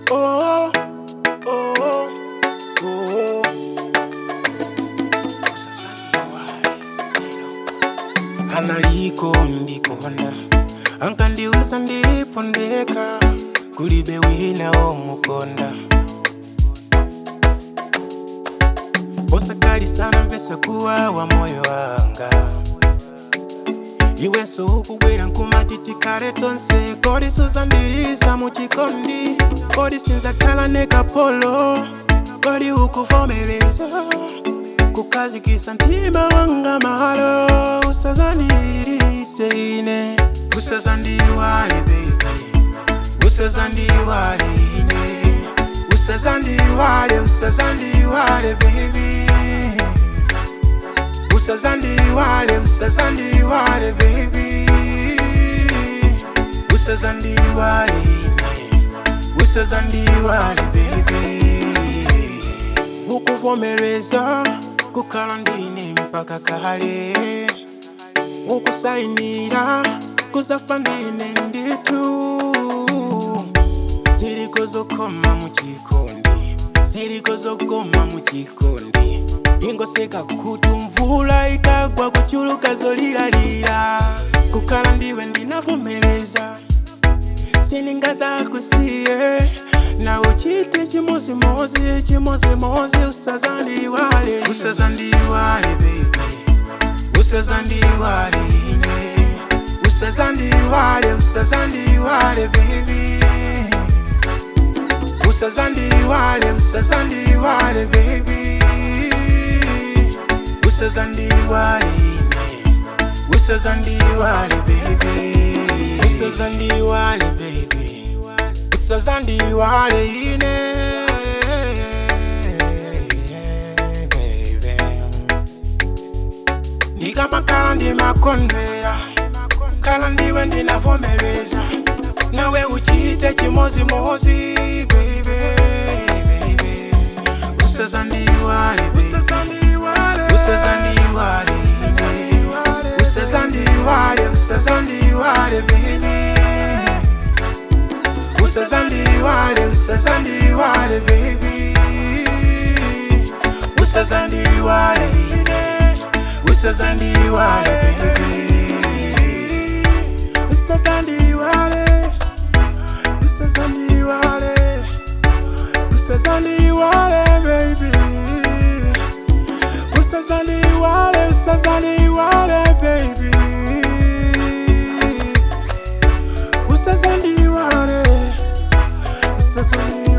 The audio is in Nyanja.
oh, oh, oh. analiko ndikonda ankandiuza ndipondeka kulibe wina womukonda osakali sana mpesa kuwawa moyo wanga iwenso ukubwera nkumatiti tonse kodi suzandiriza muchikondi kodi sinzakhala nekapolo kodi ukuvomereza kukazikisa mtima wanga mahalo usazandirise ine usazandiwale baby usazandiwale ine usazandiwale usazandiwale baby usazandiwale usazandiwale baby usazandiwale ine usazandiwale baby ukuvomereza kukhala ndine mpaka kale ukusayinira kuzafa ndine nditu ziriko zokoma muchikondi ziriko zokoma muchikondi ingoseka kuti mvula ikagwa kuchuluka zolilalira kukhala ndiwe ndinavomereza siningazakusiye na uchite chimozimozi chimozimozi usazandiwale usazandiwale baby usazandiwale ine usazandiwale usazandiwale baby usazandiwale usazandiwale baby usazandiwale ine usazandiwale baby usazandiwale baby usazandiwale ine baby ndikamakhala ndimakondwera khala ndiwe ndinavomereza nawe uchite chimozimozi baby baby usazandiwale baby. usazandiwale usazandiwale usazandiwale baby usazandiwale usazandiwale baby usazandiwale usazandiwale baby usazandiwale usazandiwale usazandiwale baby usazandiwale usazandiwale baby usazandiwale usazandiwale